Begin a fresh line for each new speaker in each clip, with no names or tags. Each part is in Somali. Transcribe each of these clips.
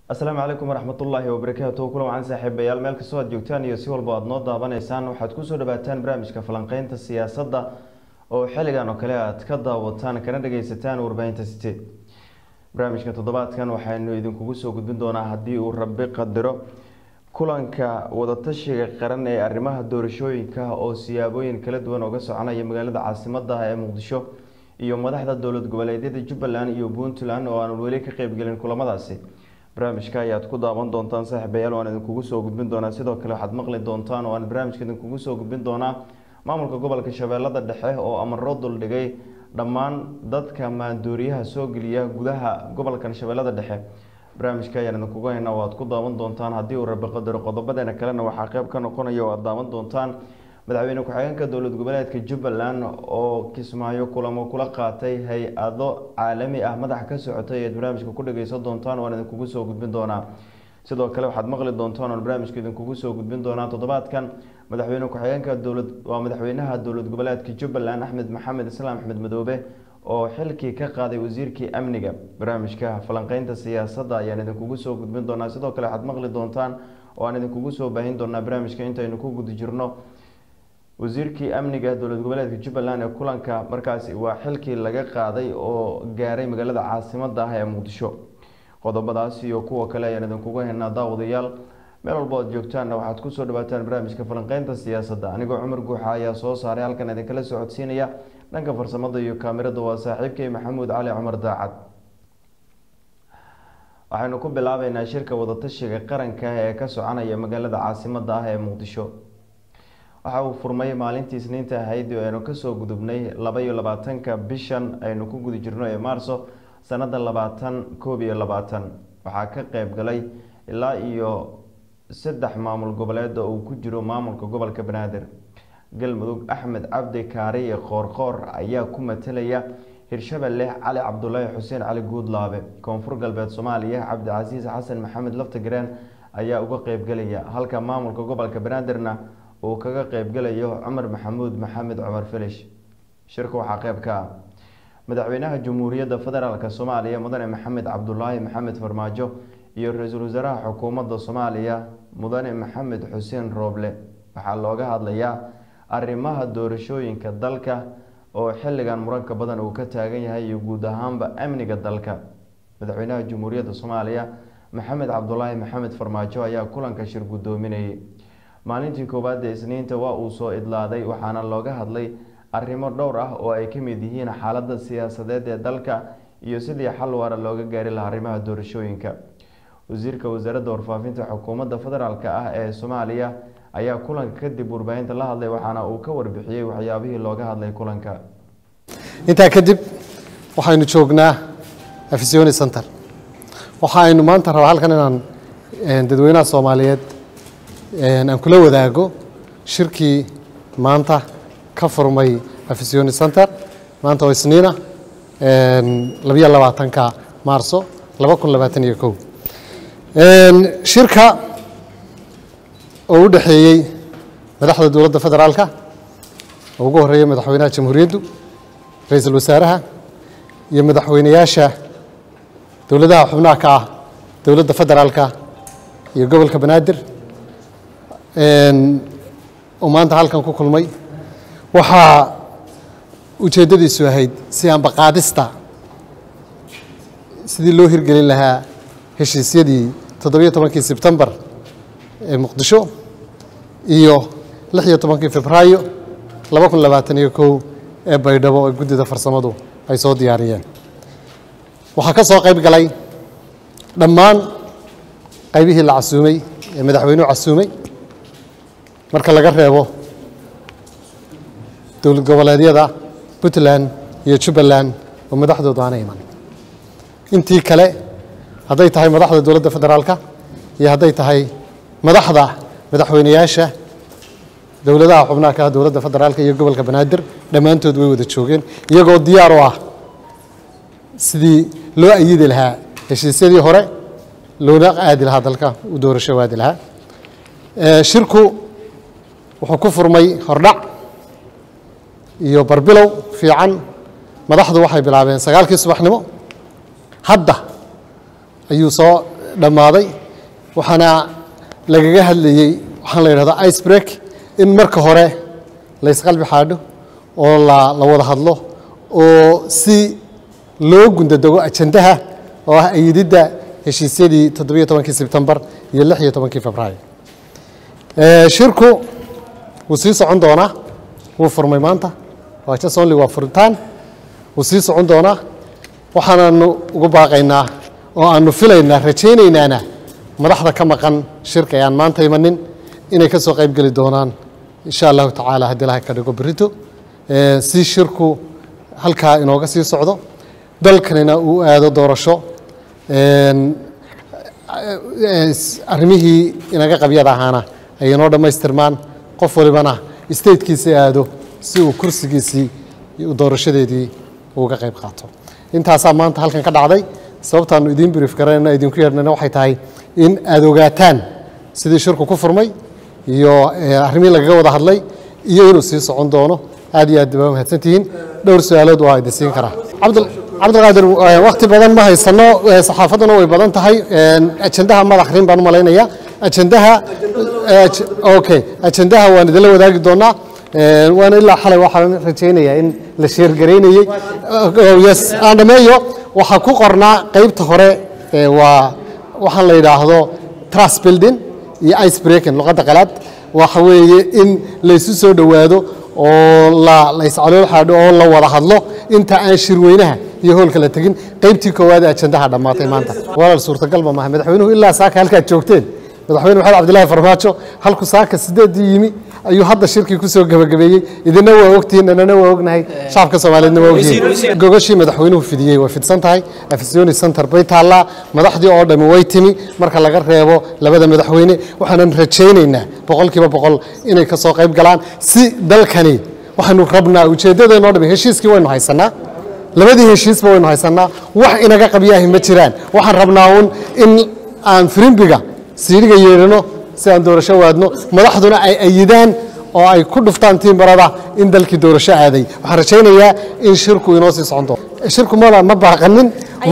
asalaamu calaykum waraxmatullaahi wabarakaatu kulan wacan saaxiibayaal meel kastoo aad joogtaan iyo si walba aad noo daawanaysaan waxaad kusoo dhawaataan barnaamijka falanqeynta siyaasadda oo xilligan oo kale aad ka daawataan kana dhageysataan warbaahinta city barnaamijka toddobaadkan waxaynu idinkugu soo gudbin doonaa haddii uu rabi qadiro kulanka wadatashiga qaran ee arrimaha doorashooyinka oo siyaabooyin kala duwan oga soconaya magaalada caasimada ee muqdisho iyo madaxda dowlad goboleedyada jubbaland iyo puntland oo aan weli ka qeybgelin kulamadaasi barnaamijka ayaad ku daawan doontaan saaxiibayaal waan idinkugu soo gudbin doonaa sidoo kale waxaad maqli doontaan oo aan barnaamijka idinkugu soo gudbin doonaa maamulka gobolka shabeellada dhexe oo amaro duldhigay dhammaan dadka maandooriyaha soo geliya gudaha gobolkan shabeellada dhexe barnaamijka ayaan idinkugu haynaa oo aad ku daawan doontaan haddii uu rabi qadaro qodobadeena kalena waxaa qeyb ka noqonaya oo aad daawan doontaan madaxweyne ku-xigeenka dowlad goboleedka jubbaland oo kismaayo kulamo kula qaatay hay-ado caalami ah madaxa ka socotay eed barnaamijka ku dhageysan doontaan waan idinkugu soo gudbin doonaa sidoo kale waxaad maqli doontaan oon barnaamijka idinkugu soo gudbin doonaa toddobaadkan madaxweyne ku-xigeenka dowlad waa madaxweynaha dowlad goboleedka jubbaland axmed maxamed islaam axmed madoobe oo xilkii ka qaaday wasiirkii amniga barnaamijka falanqeynta siyaasadda ayaan idinkugu soo gudbin doonaa sidoo kale waxaad maqli doontaan oo aan idinkugu soo baahin doonaa barnaamijka intaynu ku guda jirno wasiirkii amniga dowlad goboleedka jubbaland ee kulanka markaasi waa xilkii laga qaaday oo gaaray magaalada caasimada ah ee muqdisho qodobadaas iyo kuwa kale ayaan idinkugu haynaa daawadayaal meel walbo aad joogtaanna waxaad kusoo dhawaataan barnaamijka falanqeynta siyaasadda anigoo cumar guuxa ayaa soo saaray halkan idinkala socodsiinaya dhanka farsamada iyo kaamirada waa saaxiibkay maxamuud cali cumar daacad waxaynu ku bilaabeynaa shirka wadatashiga qaranka ee ka soconaya magaalada caasimada ah ee muqdisho waxa uu furmay maalintii isniinta ahayd oo aynu kasoo gudubnay laba iyo labaatanka bishan aynu ku guda jirno ee maarso sanada labaatan koob iyo labaatan waxaa ka qeyb galay ilaa iyo saddex maamul goboleed oo uu ku jiro maamulka gobolka banaadir galmudug axmed cabdi kaariye qoorqoor ayaa ku matalaya hirshabelle cali cabdulaahi xuseen cali guudlaabe koonfur galbeed soomaaliya cabdicasiis xasan maxamed laftagareen ayaa uga qeybgalaya halka maamulka gobolka banaadirna uu kaga qeybgalayo cumar maxamuud maxamed cumar filish shirka waxaa qeyb ka ah madaxweynaha jamhuuriyadda federaalk soomaaliya mudane maxamed cabdulaahi maxamed farmaajo iyo ra-iisul wasaaraha xukuumadda soomaaliya mudane maxamed xuseen rooble waxaa looga hadlayaa arrimaha doorashooyinka dalka oo xilligan muranka badan uu ka taagan yahay iyo guud ahaanba amniga dalka madaxweynaha jamhuuriyadda soomaaliya maxamed cabdulaahi maxamed farmaajo ayaa kulanka shir guddoominayay maalintii koowaad ee isniinta waa uu soo idlaaday waxaana looga hadlay arrimo dhowr ah oo ay ka mid yihiin xaaladda siyaasadeed ee dalka iyo sidii xal waara looga gaari lahaa arrimaha doorashooyinka wasiirka wasaaradda warfaafinta xukuumadda federaalk ah ee soomaaliya ayaa kulanka kadib warbaahinta la hadlay waxaana uu ka warbixiyey waxyaabihii looga hadlay kulanka
intaa kadib waxaynu joognaa afisoni center waxa aynu maanta rabaa halkan inaan dadweynaha soomaaliyeed aan kula wadaago shirkii maanta ka furmay afisoni center maanta oo isniina labiyo labaatanka maarso laba kun labaatan iyo kow shirka oo u dhexeeyey madaxda dowladda federaalka oo ugu horeeyey madaxweynaha jamhuuriyaddu ra-iisul wasaaraha iyo madaxweyneyaasha dowladaha xubnaha ka ah dowladda federaalka iyo gobolka banaadir oo maanta halkan ku kulmay waxaa ujeeddadiisu ahayd si ambaqaadista sidii loo hirgelin lahaa heshiisyadii toddobiyo tobankii sebtembar ee muqdisho iyo lix iyo tobankii febraayo laba kun labaatan iyo kow ee baydhabo ee guddida farsamadu ay soo diyaariyeen waxaa ka soo qayb galay dhammaan qaybihii la casuumay ee madaxweynuhu casuumay marka laga reebo dowlad goboleedyada puntland iyo jubbaland oo madaxdoodu aanay iman intii kale hadday tahay madaxda dowladda federaalka iyo hadday tahay madaxda madaxweyneyaasha dowladaha xubnaha ka ah dowladda federaalka iyo gobolka banaadir dhammaantood way wada joogeen iyagoo diyaar u ah sidii loo ayidi lahaa heshiisyadii hore loona aadi lahaa dalka u doorasho aadi lahaa shirku wuxuu ku furmay hordhac iyo barbilow fiican madaxdu waxay bilaabeen sagaalkii subaxnimo hadda ayuu soo dhammaaday waxaana lagaga hadlayey waxaan la yidhahdaa ice break in marka hore la isqalbi xaadho oo la la wada hadlo oo si loo gundadego ajandaha oo ah ayididda heshiisyadii toddobiyo tobankii sebtembar iyo lix iyo tobankii februaayo shirku wuu sii socon doonaa wuu furmay maanta waa just only waa furitaan wuu sii socon doonaa waxaananu ugu baaqaynaa oo aanu filaynaa rajaynaynaana madaxda ka maqan shirka ayaan maanta imanin inay ka soo qayb geli doonaan insha allahu tacaala haddii ilahay ka dhigo berito si shirku halkaa inooga sii socdo dalkanina uu aado doorasho arrimihii inaga qabyada ahaana ay inoo dhammaystirmaan qof walibana statekiisa aado si uu kursigiisii doorashadeedii uga qayb qaato intaasaa maanta halkan ka dhacday sababtaanu idiin brief garanayna idinku yeedhnana waxay tahay in aad ogaataan sidii shirku ku furmay iyo arrimihii lagaga wada hadlay iyo inuu sii socon doono aad iyo aad baa mahadsantihiin dhowr su-aalood waa idin siin karaa cabdilqaadir wakti badan ma haysano saxaafadduna way badan tahay ajandaha mad akhrin baan u malaynaya ajandaha okay ajandaha waan idinla wadaagi doonaa waana ilaa xalay waxaan rajaynayaa in la sheergaraynayey yes aan dhameeyo waxaa ku qornaa qeybta hore waa waxaan la yidhaahdo trust building iyo ice breaking luqadda qalaad waxa weeye in laysu soo dhowaado oo la la iscalool xaadho oo la wada hadlo inta aan shirweynaha iyo hoolka la tegin qaybtii koowaad ee ajandaha dhammaatay maanta walaal suurtagalba maaha madaxweynuhu ilaa saaka halkaad joogteen madaxweyne maxamed cabdilaahi farmaajo halku saaka sideedii yimi ayuu hadda shirkii kusoo gebagabeeyey idina waa ogtihiin anana waa ognahay shacabka soomaaliyeedna waa ogyihiin gogashii madaxweynuhu fidiyey way fidsan tahay afisoni center bay taallaa madaxdii oo dhami way timi marka laga reebo labada madaxweyne waxaanan rajaynaynaa boqolkiiba boqol inay ka soo qayb galaan si dalkani waxaanu rabnaa ujeeddadeenoo dhami heshiiskii waynu haysanaa labadii heshiisba waynu haysanaa wax inaga qabyaahi ma jiraan waxaan rabnaa uun in aan firimbiga siidhiga yeedhano si aan doorasho waadno madaxduna ay ayidaan oo ay ku dhuftaan tiimbarada in dalkii doorasho aaday waxaan rajaynayaa in shirku inoo sii socon doono shirku mala ma baaqanin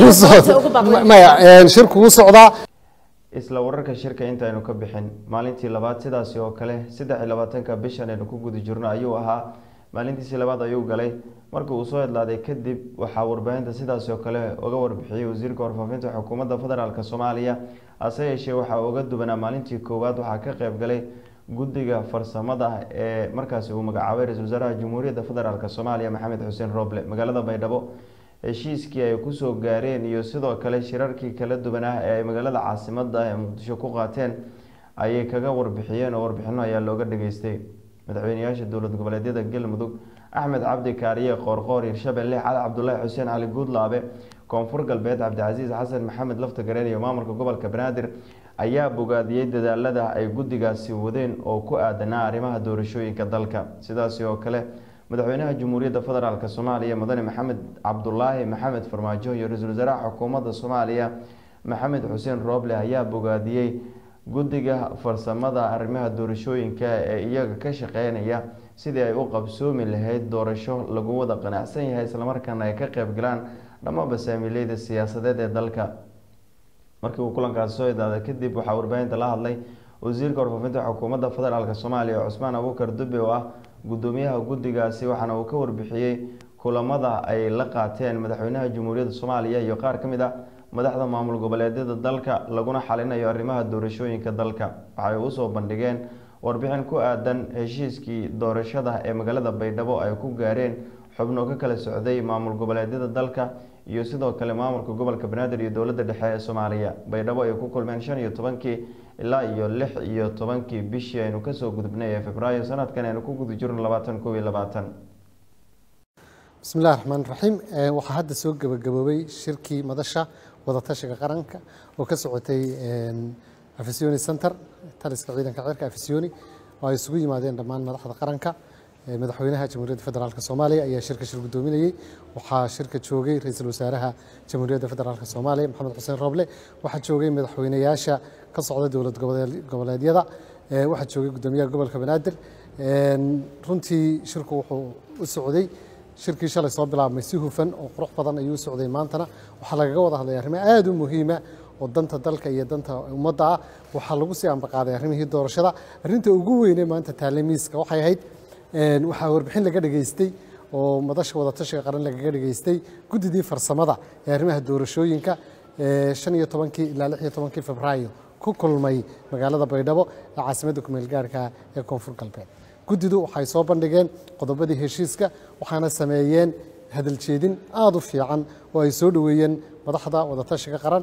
maya shirku wuu socdaa
isla wararka shirka intaynu ka bixin maalintii labaad sidaasi oo kale saddex iyo labaatanka bishan aynu ku guda jirno ayuu ahaa maalintiisii labaad ayuu galay marka uu soo idlaaday kadib waxaa warbaahinta sidaasi oo kale uga warbixiyey wasiirka warfaafinta xukuumadda federaalk soomaaliya hase yeeshee waxaa uga duwanaa maalintii koowaad waxaa ka qeyb galay guddiga farsamada ee markaasi uu magacaabay ra-isul wasaaraha jamhuuriyadda federaalk soomaaliya maxamed xuseen roble magaalada baydhabo heshiiskii ay kusoo gaareen iyo sidoo kale shirarkii kala duwanaa ee ay magaalada caasimada ee muqdisho ku qaateen ayay kaga warbixiyeen oo warbixino ayaa looga dhageystay madaxweyneyaasha dowlad goboleedyada galmudug axmed cabdi kaariye qoorqoor hirshabelle cali cabdulaahi xuseen cali guudlaabe koonfur galbeed cabdicasiis xasan maxamed laftagareen iyo maamulka gobolka banaadir ayaa bogaadiyey dadaalada ay guddigaasi wadeen oo ku aadanaa arrimaha doorashooyinka dalka sidaasi oo kale madaxweynaha jamhuuriyadda federaalk soomaaliya mudane maxamed cabdulaahi maxamed farmaajo iyo ra-iisul wasaaraha xukuumadda soomaaliya maxamed xuseen rooble ayaa bogaadiyey guddiga farsamada arrimaha doorashooyinka ee iyaga ka shaqeynaya sidii ay u qabsoomi lahayd doorasho lagu wada qanacsan yahay islamarkaana ay ka qeyb galaan dhammaan basaamiileyda siyaasadeed ee dalka markii uu kulankaasi soo idaaday kadib waxaa warbaahinta la hadlay wasiirka warfaafinta xukuumadda federaalk soomaaliya cusmaan abuukar dube oo ah gudoomiyaha guddigaasi waxaana uu ka warbixiyey kulamada ay la qaateen madaxweynaha jamhuuriyadda soomaaliya iyo qaar ka mid ah madaxda maamul goboleedyada dalka laguna xalinayo arrimaha doorashooyinka dalka waxay usoo bandhigeen warbixin ku aadan heshiiskii doorashada ee magaalada baydhabo ay ku gaareen xubno ka kala socday maamul goboleedyada dalka iyo sidoo kale maamulka gobolka banaadir iyo dowladda dhexe ee soomaaliya baydhabo ay ku kulmeen shan iyo tobankii ilaa iyo lix iyo tobankii bishii aynu kasoo gudubnay ee februaayo sanadkan aynu ku guda jirno labaatan kow iyo labaatan
bismi illahi raxmaan raxiim waxaa hadda soo gebagaboobay shirkii madasha wadatashiga qaranka oo ka socotay afisoni center taliska ciidanka cirka afisoni oo ay isugu yimaadeen dhammaan madaxda qaranka madaxweynaha jamhuuriyadda federaalk soomaaliya ayaa shirka shir gudoominayey waxaa shirka joogay ra-iisul wasaaraha jamhuuriyadda federaalk soomaaliya maxamed xuseen roble waxaa joogay madaxweyneyaasha ka socda dowlad goboleedyada waxaa joogay gudoomiyaha gobolka banaadir runtii shirku wuxuu u socday shirkii shalay soo bilaabmay si hufan oo qurux badan ayuu u socday maantana waxaa lagaga wada hadlay arrimo aada u muhiima oo danta dalka iyo danta ummadda ah waxaa lagu sii ambaqaaday arrimihii doorashada arrinta ugu weynee maanta taale miiska waxay ahayd waxaa warbixin laga dhageystay oo madasha wadatashiga qaran lagaga dhageystay guddidii farsamada ee arrimaha doorashooyinka shan iyo tobankii ilaa lix iyo tobankii febraayo ku kulmay magaalada baydhabo ee caasimadda kumeel gaarhka ee koonfur galbeed guddidu waxay soo bandhigeen qodobadii heshiiska waxaana sameeyeen hadaljeedin aada u fiican oo ay soo dhoweeyeen madaxda wadatashiga qaran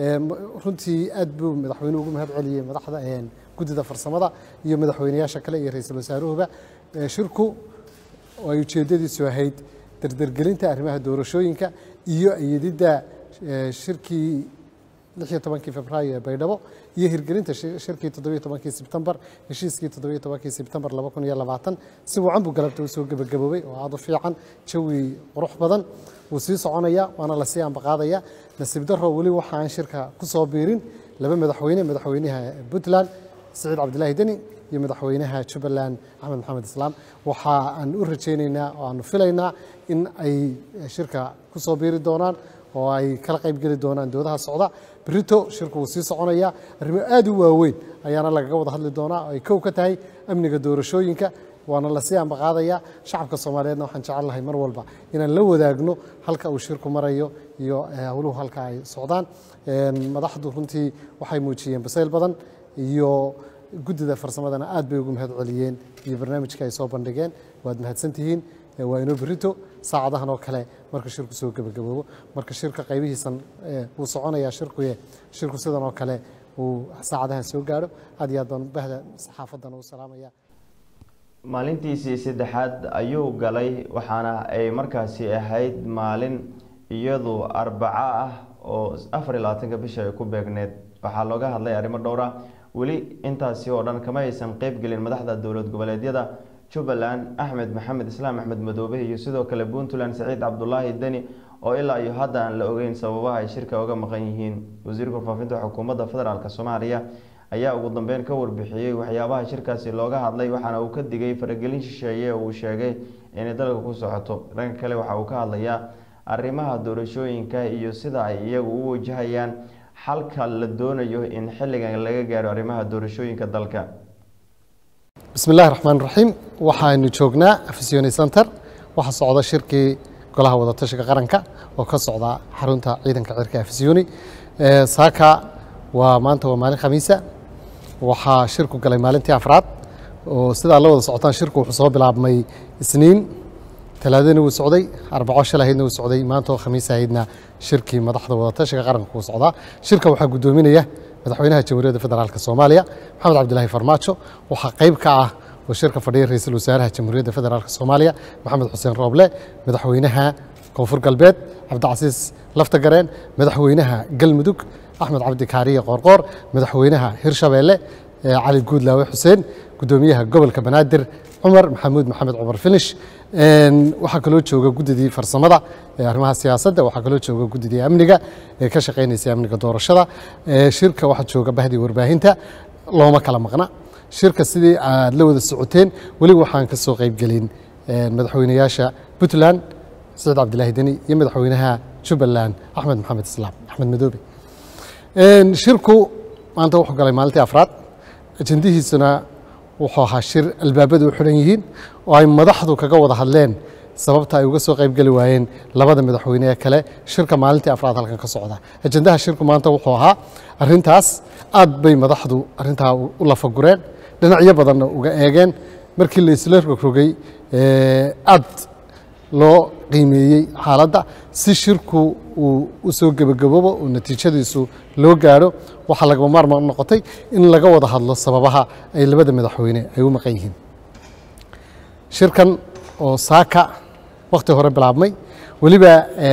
runtii aad buu madaxweynuhu ugu mahad celiyey madaxda guddida farsamada iyo madaxweyneyaasha kale iyo ra-iisul wasaaruhuba shirku oo ay ujeeddadiisu ahayd dardargelinta arrimaha doorashooyinka iyo iyadidda shirkii lix iyo tobankii febraayo ee baydhabo iyo hirgelinta shirkii toddobiyo tobankii sebtembar heshiiskii toddobiyo tobankii sebtembar laba kun iyo labaatan si wacan buu galabta usoo gebagaboobay oo aada u fiican jawi qurux badan wuu sii soconaya waana lasii ambaqaadaya nasiib daro weli waxa aan shirka ku soo biirin laba madaxweyne madaxweynaha puntland siciid cabdilaahi deni iyo madaxweynaha jubbaland axmed maxamed islaam waxa aan u rajaynaynaa oo aanu filaynaa in ay shirka ku soo biiri doonaan oo ay kala qayb geli doonaan doodaha socda berito shirku wuu sii soconaya arrimo aada u waaweyn ayaana lagaga wada hadli doonaa oo ay kow ka tahay amniga doorashooyinka waana lasii ambaqaadaya shacabka soomaaliyeedna waxaan jecel lahay mar walba inaan la wadaagno halka uu shirku marayo iyo howluhu halka ay socdaan madaxdu runtii waxay muujiyeen basayl badan iyo guddida farsamadana aad bay ugu mahad celiyeen iyo barnaamijka ay soo bandhigeen waad mahadsantihiin waa inoo berito saacadahan oo kale marka shirku soo gebagaboobo marka shirka qaybihiisan wuu soconayaa shirkuye shirku sidan oo kale uu saacadahan soo gaadho aad iyo aad baan bahda saxaafadan u salaamaya
maalintiisii saddexaad ayuu galay waxaana ay markaasi ahayd maalin iyadu arbaco ah oo afar iyo labaatanka bisha ay ku beegneed waxaa looga hadlay arrimo dhowr ah weli intaasi oo dhan kama aysan qeybgelin madaxda dowlad goboleedyada jubbaland axmed maxamed islaam axmed madoobe iyo sidoo kale puntland saciid cabdulaahi deni oo ilaa iyo hadda aan la ogeyn sababaha ay shirka uga maqan yihiin wasiirka warfaafinta xukuumanada federaalk soomaaliya ayaa ugu dambeyn ka warbixiyey waxyaabaha shirkaasi looga hadlay waxaana uu ka digay faragelin shisheeye uu sheegay inay dalka ku socoto dhanka kale waxa uu ka hadlayaa arrimaha doorashooyinka iyo sida ay iyagu u wajahayaan xalka la doonayo in xilligan laga gaaro arrimaha doorashooyinka dalka
bismi illahi raxmaan raxiim waxaanu joognaa afisiyoni center waxaa socda shirkii golaha wadatashiga qaranka oo ka socda xarunta ciidanka cirka afisiyoni saaka waa maanta waa maalin khamiisa waxaa shirku galay maalintii afraad oo sidaa la wada socotaan shirku wuxuu soo bilaabmay isniin talaadana wuu socday arbaco shal ahaydna wuu socday maanta oo khamiis ahaydna shirkii madaxda wadatashiga qaranka wuu socdaa shirka waxaa guddoominaya madaxweynaha jamhuuriyadda federaalk soomaaliya maxamed cabdilaahi farmaajo waxaa qayb ka ah oo shirka fadhiya ra-iisul wasaaraha jamhuuriyadda federaalk soomaaliya maxamed xuseen rooble madaxweynaha koonfur galbeed cabdicasiis laftagareen madaxweynaha galmudug axmed cabdi kaariye qoorqoor madaxweynaha hirshabeelle cali guudlaawe xuseen guddoomiyaha gobolka banaadir cumar maxamuud maxamed cumar finish waxaa kaloo jooga guddidii farsamada ee arrimaha siyaasadda waxaa kaloo jooga guddidii amniga ee ka shaqaynaysa amniga doorashada shirka waxaa jooga bahdii warbaahinta looma kala maqna shirka sidii aad la wada socoteen weli waxaan ka soo qaybgelin madaxweynayaasha puntland saciid cabdilaahi deni iyo madaxweynaha jubbaland axmed maxamed islaam axmed madoobe shirku maanta wuxuu galay maalintii afraad ajendihiisuna wuxuu ahaa shir albaabadu u xidhan yihiin oo ay madaxdu kaga wada hadleen sababta ay uga soo qaybgeli waayeen labada madaxweyne ee kale shirka maalintii afraad halkan ka socda ajendaha shirku maanta wuxuu ahaa arintaas aad bay madaxdu arintaa u lafagureen dhinacyo badanna uga eegeen markii la isla rogrogay aad loo qiimeeyey xaaladda si shirku uu u soo gebagaboobo oo natiijadiisu loo gaadho waxaa lagama maarmaan noqotay in laga wada hadlo sababaha ay labada madaxweyne ay u maqan yihiin shirkan oo saaka wakhti hore bilaabmay weliba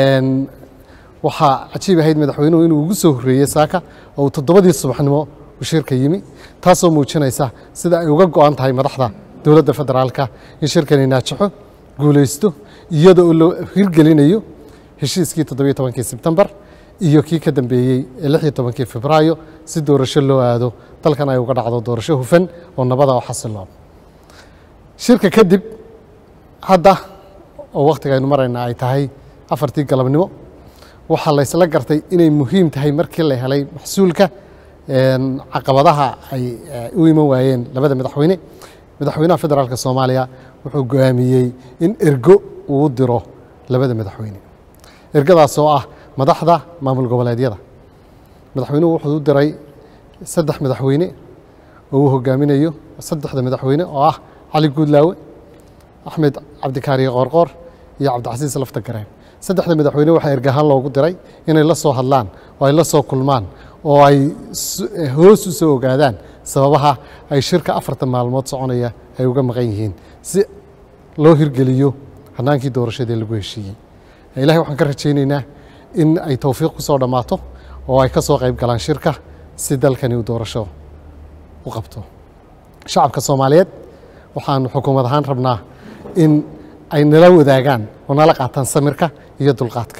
waxaa cajiib ahayd madaxweynuhu inuu ugu soo horreeyey saaka oo uu toddobadii subaxnimo u shirka yimi taasoo muujinaysa sida ay uga go'an tahay madaxda dowladda federaalka in shirkani naajaxo guulaysto iyada oo loo hirgelinayo heshiiskii toddobiyo tobankii sebtembar iyo kii ka dambeeyey ee lix iyo tobankii febraayo si doorasho loo aado dalkan ay uga dhacdo doorasho hufan oo nabada oo xasiloon shirka kadib hadda oo wakhtiga aynu marayna ay tahay afartii galabnimo waxaa laysla gartay inay muhiim tahay markii la helay maxsuulka caqabadaha ay u iman waayeen labada madaxweyne madaxweynaha federaalka soomaaliya wuxuu go-aamiyey in ergo uu diro labada madaxweyne ergadaas oo ah madaxda maamul goboleedyada madaxweynuhu wuxuu u diray saddex madaxweyne oo uu hogaaminayo saddexda madaxweyne oo ah cali guudlaawe axmed cabdikaariye qoorqoor iyo cabdicasiis lafta gareen saddexda madaxweyne waxaa ergahaan loogu diray inay la soo hadlaan oo ay la soo kulmaan oo ay hoos u soo ogaadaan sababaha ay shirka afartan maalmood soconaya ay uga maqan yihiin si loo hirgeliyo hannaankii doorashadee lagu heshiiyey ilahay waxaan ka rajaynaynaa in ay towfiiq ku soo dhammaato oo ay ka soo qayb galaan shirka si dalkani uu doorasho u qabto shacabka soomaaliyeed waxaanu xukuumad ahaan rabnaa in ay nala wadaagaan oo nala qaataan samirka iyo dulqaadka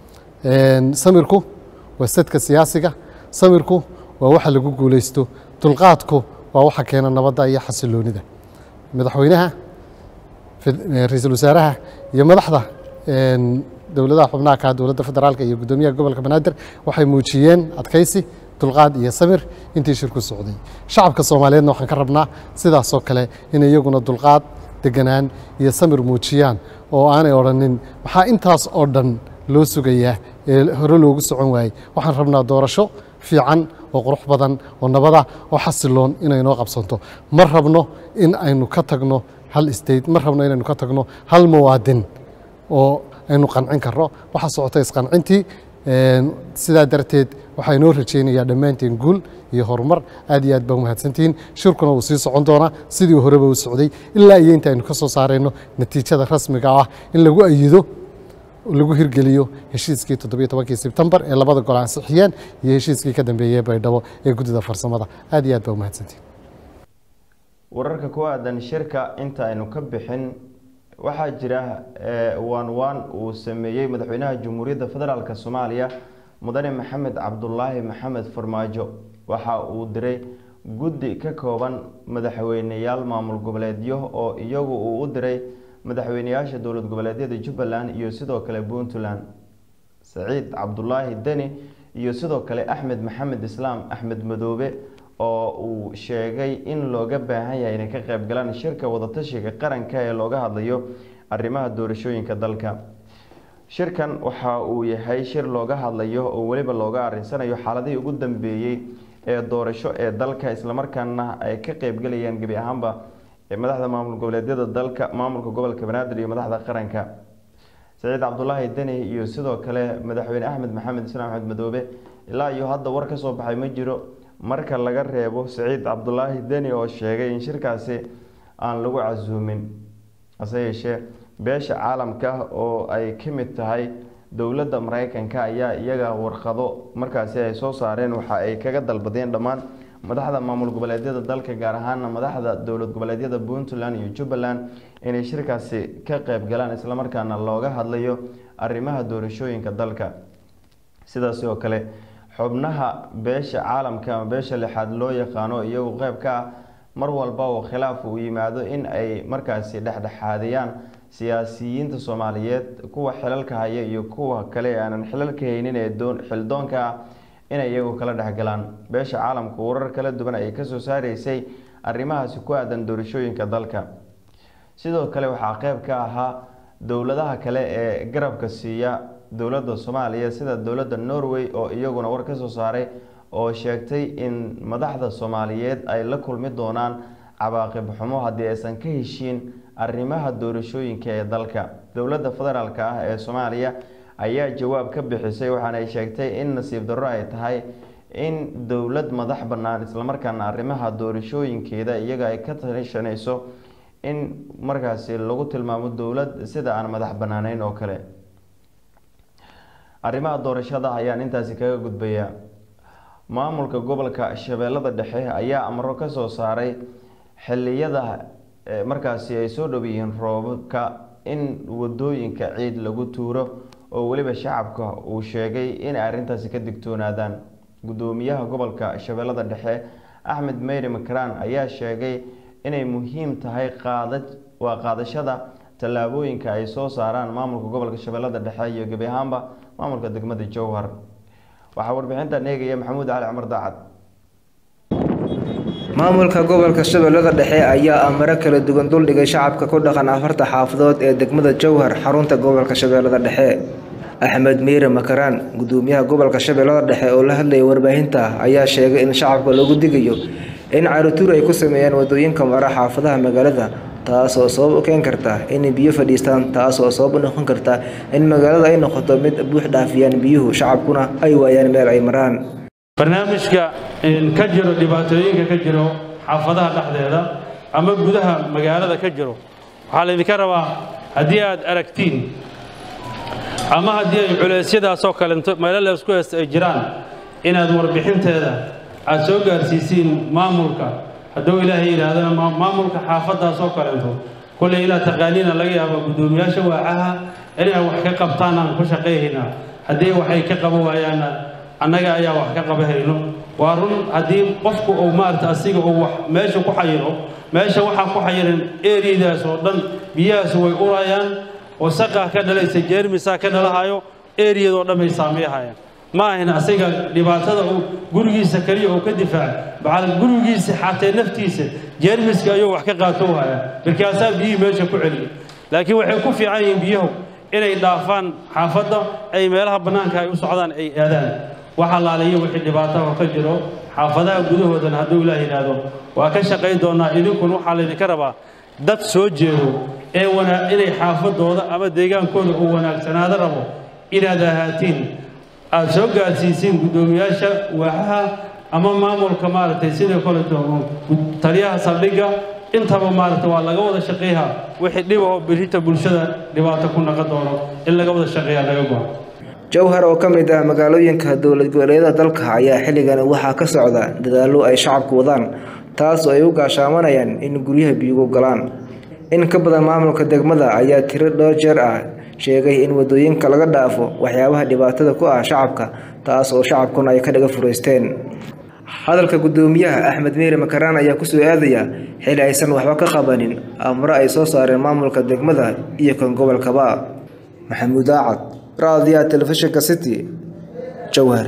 samirku waa sadka siyaasiga samirku waa waxa lagu guulaysto dulqaadku waa waxa keena nabadda iyo xasiloonida madaxweynaha ra-iisul wasaaraha iyo madaxda dowladaha xubnaha ka dowladda federaalka iyo guddoomiyaha gobolka banaadir waxay muujiyeen adkaysi dulqaad iyo samir intii shirku socday shacabka soomaaliyeedna waxaan ka rabnaa sidaasoo kale in iyaguna dulqaad deganaan iyo samir muujiyaan oo aanay odhanin maxaa intaas oo dhan loo sugayaa ee hore loogu socon waayey waxaan rabnaa doorasho fiican oo qurux badan oo nabada oo xasiloon inay noo qabsanto ma rabno in aynu ka tagno hal state ma rabno inaynu ka tagno hal muwaadin oo aynu qancin karno waxaa socota isqancintii sidaa darteed waxaa inoo rajaynayaa dhammaanteen guul iyo horumar aad iyo aad baa umahadsantihiin shirkuna wuu sii socon doonaa sidii horeba u socday ilaa iyo inta aynu ka soo saarayno natiijada rasmiga ah in lagu ayido lagu hirgeliyo heshiiskii toddobiyo tobankii sebtembar ee labada gol ansixiyeen iyo heshiiskii ka dambeeyey baydhabo ee guddida farsamada aad iyo aad baa umahadsantihiin
wararka ku aadan shirka inta aynu ka bixin waxaa jira waan waan uu sameeyey madaxweynaha jamhuuriyadda federaalk soomaaliya mudane maxamed cabdulaahi maxamed farmaajo waxa uu diray guddi ka kooban madaxweyneyaal maamul goboleedyo oo iyagu uu u diray madaxweyneyaasha dowlad goboleedyada jubbaland iyo sidoo kale puntland saciid cabdulaahi deni iyo sidoo kale axmed maxamed islaam axmed madoobe oo uu sheegay in looga baahan yahay inay ka qayb galaan shirka wadatashiga qaranka ee looga hadlayo arrimaha doorashooyinka dalka shirkan waxa uu yahay shir looga hadlayo oo weliba looga arinsanayo xaaladihii ugu dambeeyey ee doorasho ee dalka islamarkaana ay ka qeybgalayaan gebi ahaanba madaxda maamul goboleedyada dalka maamulka gobolka banaadir iyo madaxda qaranka saciid cabdulaahi deni iyo sidoo kale madaxweyne axmed maxamed islaam axmed madoobe ilaa iyo hadda war kasoo baxay ma jiro marka laga reebo saciid cabdulaahi deni oo sheegay in shirkaasi aan lagu casuumin hase yeeshee beesha caalamka oo ay ka mid tahay dowladda mareykanka ayaa iyaga warqado markaasi ay soo saareen waxa ay kaga dalbadeen dhammaan madaxda maamul goboleedyada dalka gaar ahaana madaxda dowlad goboleedyada puntland iyo jubbaland inay shirkaasi ka qeyb galaan islamarkaana looga hadlayo arrimaha doorashooyinka dalka sidaas oo kale xubnaha beesha caalamka ama beesha lixaad loo yaqaano iyagu qeyb ka ah mar walba oo khilaaf uu yimaado in ay markaasi dhexdhexaadiyaan siyaasiyiinta soomaaliyeed kuwa xilalka haya iyo kuwa kale ee aanan xilalka haynin ee xildoonka ah inay iyagu kala dhexgalaan beesha caalamku warar kala duwan ay kasoo saareysay arrimahaasi ku aadan doorashooyinka dalka sidoo kale waxaa qeyb ka ahaa dowladaha kale ee garabka siiya dowladda soomaaliya sida dowladda norway oo iyaguna war kasoo saaray oo sheegtay in madaxda soomaaliyeed ay la kulmi doonaan cawaaqib xumo haddii aysan ka heshiin arrimaha doorashooyinka ee dalka dowladda federaalk ah ee soomaaliya ayaa jawaab ka bixisay waxaana ay sheegtay in nasiib darro ay tahay in dowlad madax bannaan islamarkaana arrimaha doorashooyinkeeda iyaga ay ka tashanayso in markaasi lagu tilmaamo dowlad sida aan madax bannaaneyn oo kale arrimaha doorashada ayaan intaasi kaga gudbayaa maamulka gobolka shabeellada dhexe ayaa amro ka soo saaray xilliyada markaasi ay soo dhow yihiin roobabka in wadooyinka ciid lagu tuuro oo weliba shacabka uu sheegay inay arrintaasi ka digtoonaadaan guddoomiyaha gobolka shabeellada dhexe axmed meyri makraan ayaa sheegay inay muhiim tahay qaada waa qaadashada tallaabooyinka ay soo saaraan maamulka gobolka shabeellada dhexe iyo gebi ahaanba maamulka degmada jowhar waxaa warbixintan eegaya maxamuud cali cumar daacad
maamulka gobolka shabeellada dhexe ayaa amaro kala duwan duldhigay shacabka ku dhaqan afarta xaafadood ee degmada jowhar xarunta gobolka shabeellada dhexe axmed miire makaraan gudoomiyaha gobolka shabeellada dhexe oo la hadlayay warbaahinta ayaa sheegay in shacabka loogu digayo in carutuur ay ku sameeyaan wadooyinka mara xaafadaha magaalada taas oo sabab u keen karta in biyo fadhiistaan taas oo sabab u noqon karta in magaalada ay noqoto mid buux dhaafiyaan biyuhu shacabkuna ay waayaan meel ay maraan
barnaamijka ka jiro dhibaatooyinka ka jiro xaafadaha dhexdeeda ama gudaha magaalada ka jiro waxaa laydinka rabaa haddii aad aragtiin ama haddii ay culeysyadaasoo kalento meelo leysku heysta ay jiraan inaad warbixinteeda aad soo gaarsiisiin maamulka hadduu ilaahay yidhaahdana maamulka xaafadaasoo kalento kolley inaad taqaaniina laga yaabo guddoomiyaasha waacaha inay wax ka qabtaan aan ku shaqayhaynaa haddii waxay ka qaba waayaanna annaga ayaa wax ka qaba hayno waa run haddii qofku uu maarata asiga uu wax meesha ku xayiro meesha waxaa ku xayiran eriyadaas oo dhan biyahaas way urayaan wasaqaa ka dhalaysa jeermisaa ka dhalahayo eriyadoo dhan bay saameeyahayaan ma ahin asiga dhibaatada uu gurigiisa keliya uu ka difaaca bacala gurigiisa xatee naftiisa jeermiska ayuu wax ka qaato haya markaasaa biyihii meesha ku celiya laakiin waxay ku fiican yihiin biyahu inay dhaafaan xaafadda ay meelaha bannaanka ay u socdaan ay aadaan waxa laaliyo wixii dhibaataha ka jiro xaafadaha gudahoodana hadduu ilaah yidhaahdo waa ka shaqayn doonaa idinkuna waxaa laydinka rabaa dad soo jeedo ee wanaa inay xaafadooda ama deegaankooda uu wanaagsanaado rabo inaad ahaatiin aada soo gaarsiisiin guddoomiyaasha waaxaha ama maamulka maaragtay sidoo kaleto taliyaha saldhigga intaba maaragtay waa laga wada shaqeeyaa wixii dhibahoo birinta bulshada dhibaato ku naqon doono in laga wada shaqeeyaa laga go
jowhar oo ka mid ah magaalooyinka dowlad goboleedyada dalka ayaa xilligan waxaa ka socda dadaallo ay shacabku wadaan taas oo ay u gaashaamanayaan in guryaha biyugu galaan in ka badan maamulka degmada ayaa tiro dhowr jeer ah sheegay in wadooyinka laga dhaafo waxyaabaha dhibaatada ku ah shacabka taas oo shacabkuna ay ka dhaga furaysteen hadalka guddoomiyaha axmed miire makaraan ayaa kusoo aadaya xili aysan waxba ka qabanin amro ay soo saareen maamulka degmada iyo kan gobolkaba maxamuud aacad raadiyaha telefishinka city jowhar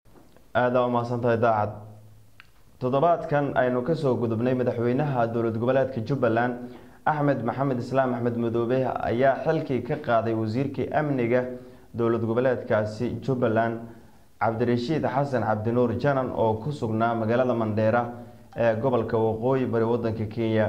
aada u mahadsantahay daacad toddobaadkan aynu kasoo gudubnay madaxweynaha dowlad goboleedka jubbaland axmed maxamed islaam axmed madoobe ayaa xilkii ka qaaday wasiirkii amniga dowlad goboleedkaasi jubbaland cabdirashiid xasan cabdinuur janan oo ku sugnaa magaalada mandheera ee gobolka waqooyi bari wadanka kenya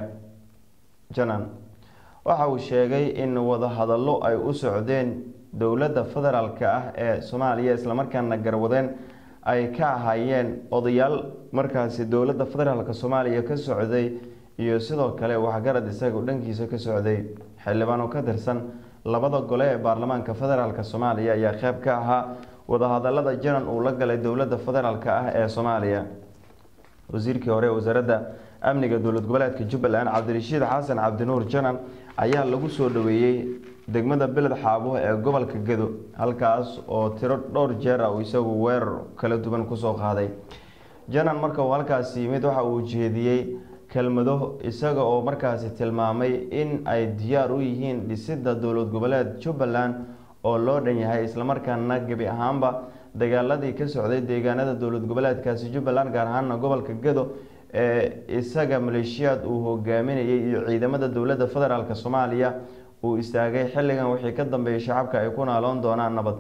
janan waxa uu sheegay in wadahadallo ay u socdeen dowladda federaalk ah ee soomaaliya islamarkaana garwadeen ay ka ahaayeen odayaal markaasi dowladda federaalk soomaaliya ka socday iyo sidoo kale waxgarad isaga dhankiisa ka socday xildhibaan oo ka tirsan labada gole ee baarlamaanka federaalk soomaaliya ayaa qeyb ka ahaa wadahadalada janan uu la galay dowladda federaalk ah ee soomaaliya wasiirkii hore ee wasaaradda amniga dowlad goboleedka jubbaland cabdirashiid xasan cabdinuur janan ayaa lagu soo dhaweeyey degmada beled xaabo ee gobolka gedo halkaas oo tiro dhowr jeer ah uu isagu weerar kala duwan kusoo qaaday janan marka uu halkaasi yimid waxa uu jeediyey kelmado isaga oo markaasi tilmaamay in ay diyaar u yihiin dhisidda dowlad goboleed jubbaland oo loo dhan yahay islamarkaana gebi ahaanba dagaaladii ka socday deegaanada dowlad goboleedkaasi jubbaland gaar ahaana gobolka gedo ee isaga maleeshiyaad uu hogaaminayay iyo ciidamada dowladda federaalk soomaaliya uu istaagay xilligan wixii ka dambeeyay shacabka ay ku naaloon doonaan nabad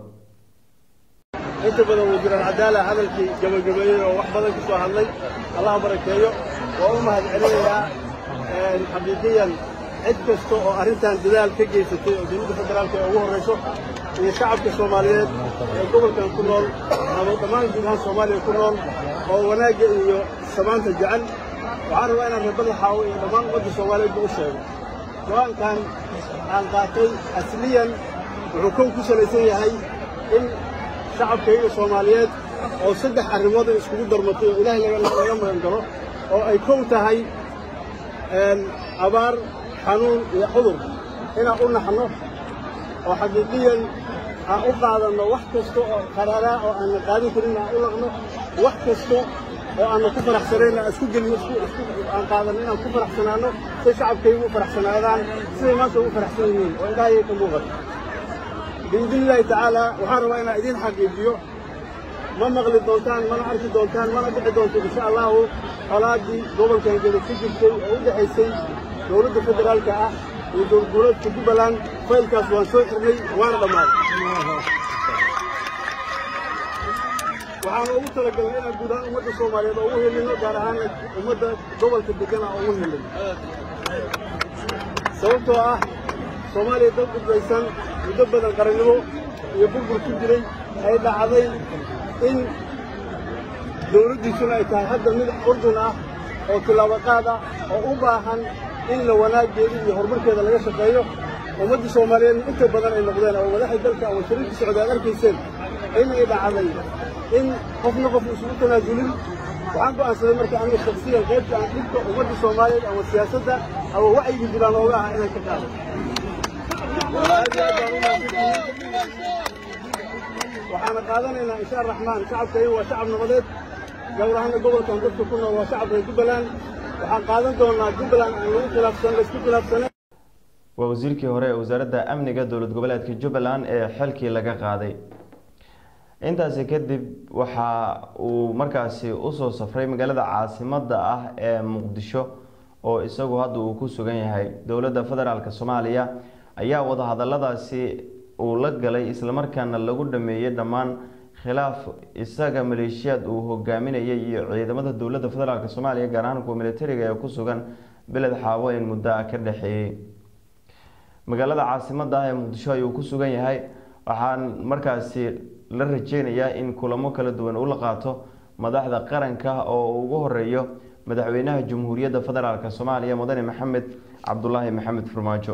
inta badan wasiirar cadaala hadalkii gabagabeeyey oo wax badan ku soo hadlay allaha barakeeyo waa u mahad celinayaa xaqiiqiyan cid kasta oo arrintan dadaal ka geysatay oo dowladda federaalka ee ugu horrayso iyo shacabka soomaaliyeed ee gobolkan ku nool ama dhammaan guud ahaan soomaaliya ku nool oo wanaagga iyo samaanta jecel waxaan rabaa inaan reebada xaawo iyo dhammaan ummadda soomaaliyeed ba u sheego go-aankan aan qaatay asliyan wuxuu kow ku salaysan yahay in shacabkayga soomaaliyeed oo saddex arrimood ay iskugu darmatay oo ilaahay laga magan galo oo ay kow tahay abaar xanuun iyo cudur inaan u naxno oo xaqiiqiyan aan u qaadanno wax kasta oo qaraaraa oo aanna qaadan karin aan u laqno wax kasta oo aanna ku faraxsanayn aan isku gelino aan qaadanno inaan ku faraxsanaanno say shacabkaygu u faraxsanaadaan siday maanta ugu faraxsan yihiin oo indhahayay ka muuqata biidni illaahi tacaala waxaan rabaa inaan idiin xaqiijiyo ma maqli doontaan mana arki doontaan mana dhici doonto insha allahu colaaddii gobolkan geda ku jirtay oo u dhexaysay dowladda federaalka ah iyo dowladgoboleedka jubbaland faylkaas waan soo xirnay waana dhammaaday waxaana ugu talagalnay inaan guud ahaan ummadda soomaaliyeed oo ugu helino gaar ahaan ummadda gobolka degan ah oo ugu helino sababtoo ah soomaaliya dad gudbaysan muddo badan qarannimo iyo burbur ku jiray ay dhacday in dowladdiisuna ay tahay hadda mid urdun ah oo tilaabo qaad ah oo u baahan in la wanaaggeeda iyo horumarkeeda laga shaqeeyo ummadda soomaaliyeedna inta badan ay noqdeen oo madaxda dalka ama shariirka socda aad arkayseen in ay dhacday in qofna qof isugu tanaasulin waxaan go'aansaday marka aniga shaksiyan qaybta aan dhibka ummadda soomaaliyeed ama siyaasadda ama wacyiga jiraan ooga ah inaan ka qaado aad iyo aad baan u mahadsantihiin waxaana qaadanaynaa insha araxmaan shacabkaygu waa shacab nabadeed gabar ahaana gobolkan dadka ku nool waa shacabka jubbaland waxaan qaadan doonaa jubbaland aan lagu khilaafsan laysku khilaafsanay
waa wasiirkii hore ee wasaaradda amniga dowlad goboleedka jubbaland ee xilkii laga qaaday intaasi kadib waxa uu markaasi usoo safray magaalada caasimadda ah ee muqdisho oo isagu hadda uu ku sugan yahay dowladda federaalk soomaaliya ayaa wadahadaladaasi uu la galay islamarkaana lagu dhameeyey dhammaan khilaaf isaga maleeshiyaad uu hogaaminayay iyo ciidamada dowladda federaalk soomaaliya gaar ahaan kuwa militariga ee ku sugan beled xaawo in muddo ah ka dhexeeyey magaalada caasimadda ah ee muqdisho ayuu ku sugan yahay waxaan markaasi la rajeynayaa in kulamo kala duwan uu la qaato madaxda qaranka oo ugu horeeyo madaxweynaha jamhuuriyadda federaalk soomaaliya mudane maxamed cabdulaahi maxamed farmaajo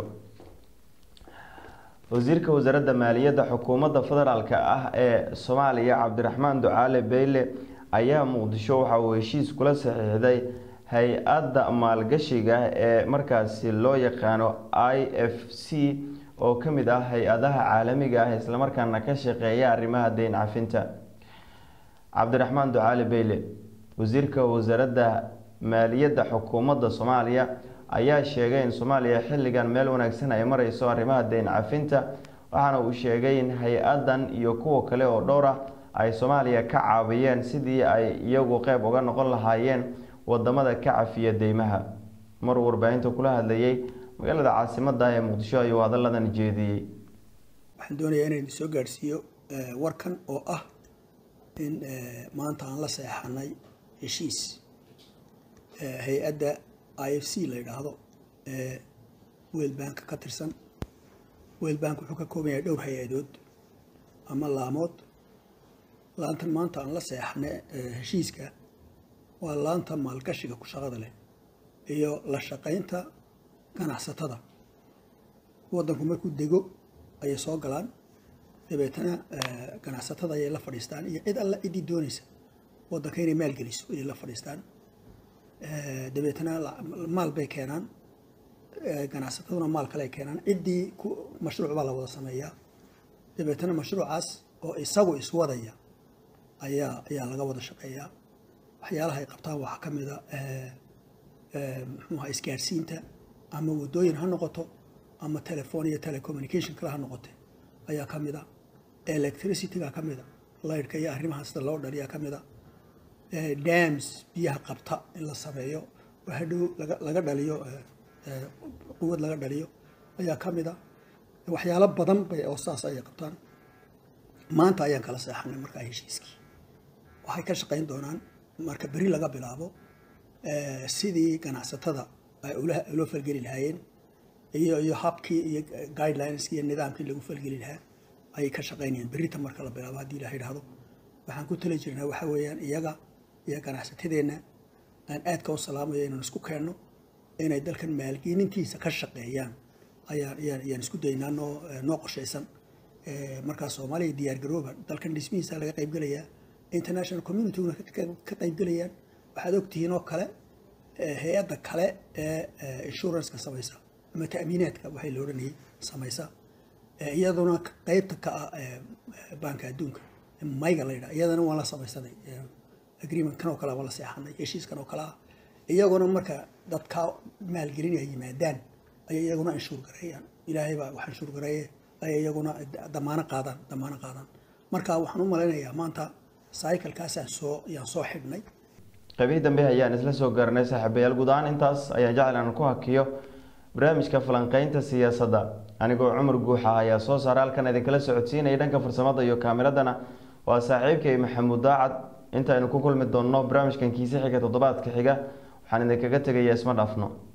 wasiirka wasaaradda maaliyadda xukuumadda federaalk ah ee soomaaliya cabdiraxmaan ducaale beyle ayaa muqdisho waxa uu heshiis kula saxiixday hay-adda maalgashiga ee markaasi loo yaqaano i f c oo ka mid ah hay-adaha caalamiga ah islamarkaana ka shaqeeya arrimaha deyn cafinta cabdiraxmaan ducaale beyle wasiirka wasaaradda maaliyadda xukuumadda soomaaliya ayaa sheegay in soomaaliya xilligan meel wanaagsan ay mareyso arrimaha deyn cafinta waxaana uu sheegay in hay-adan iyo kuwa kale oo dhowr ah ay soomaaliya ka caawiyeen sidii ay iyagu qeyb uga noqon lahaayeen wadamada ka cafiya deymaha maruu warbaahinta kula hadlayay magaalada caasimadda ee muqdisho ayuu hadalladan jeediyey
waxaan doonayaa inaan soo gaadhsiiyo warkan oo ah in maanta aan la seexanay heshiis hay-adda i f c la yidhaahdo ee weel bank ka tirsan weel bank wuxuu ka kooban yahay dhowr hay-adood ama laamood laantan maanta aan la seexanay heshiiska waa laanta maalgashiga ku shaqada leh iyo la shaqaynta ganacsatada waddanku markuu dego ayay soo galaan dabeetana ganacsatada ayay la fadhiistaan iyo cid alla ciddii doonaysa waddanka inay maalgeliso ayay la fadhiistaan dabeetana maal bay keenaan ganacsataduna maal kale ay keenaan ciddii mashruuc baa la wada sameeyaa dabeetana mashruucaas oo isagu iswadaya ayaa ayaa laga wada shaqeeyaa waxyaalaha ay qabtaan waxaa ka mid a muxuuha isgaadhsiinta ama waddooyin ha noqoto ama telephone iyo telecommunication kale ha noqote ayaa ka mid a electricityga ka mid a laydhka iyo arrimaha sida loo dhaliyaa ka mid a dams biyaha qabta in la sameeyo oo hadhow laga dhaliyo quwad laga dhaliyo ayaa ka mid a waxyaalo badan bay oo saas ayay qabtaan maanta ayaan kala seexanay markaa heshiiskii waxay ka shaqayn doonaan marka beri laga bilaabo sidii ganacsatada ay ula falgeli lahaayeen iyo iyo habkii iyo guidelineski iyo nidaamkii lagu falgeli lahaa ayay ka shaqaynayaan berita marka la bilaabo haddii ilaha idhahdo waxaan ku tali jirnaa waxa weeyaan iyaga iyo ganacsatadeenna aan aadka u salaamayo inaan isku keenno inay dalkan maalgelintiisa ka shaqeeyaan ayaan ayaan ayaan isku daynaa noo noo qorshaysan markaa soomaaliya diyaar garooba dalkan dhismihiisa laga qaybgelayaa international communityguna ka qaybgelayaan waxaad ogtihiin oo kale hay-adda kale ee insuranceka samaysa ama ta'miinaadka waxay la odhanayay samaysa iyaduna qeybta ka ah banka adduunka mayga la yidhaha iyadana waan la samaysanay agreementkan oo kale waan la seexanay heshiiskan oo kale ah iyaguna marka dadka maalgelinaya yimaadaan ayay iyaguna inshuur gareeyaan ilaahay baa wax inshuur gareeye ay iyaguna damaano qaadaan damaano qaadaan marka waxaan u malaynayaa maanta cyclekaasaan soo ayaan soo xidhnay
qaybihii dambe ayaan isla soo gaarnay saaxiibayaal guud ahaan intaas ayaan jecel aan ku hakiyo barnaamijka falanqeynta siyaasadda anigoo cumar guuxa ayaa soo saara halkan idinkala socodsiinaya dhanka farsamada iyo kaamiradana waa saaxiibkay maxamuud daacad intaaynu ku kulmi doonno barnaamijkan kiise xiga toddobaadka xiga waxaan idinkaga tegayaa isma dhaafno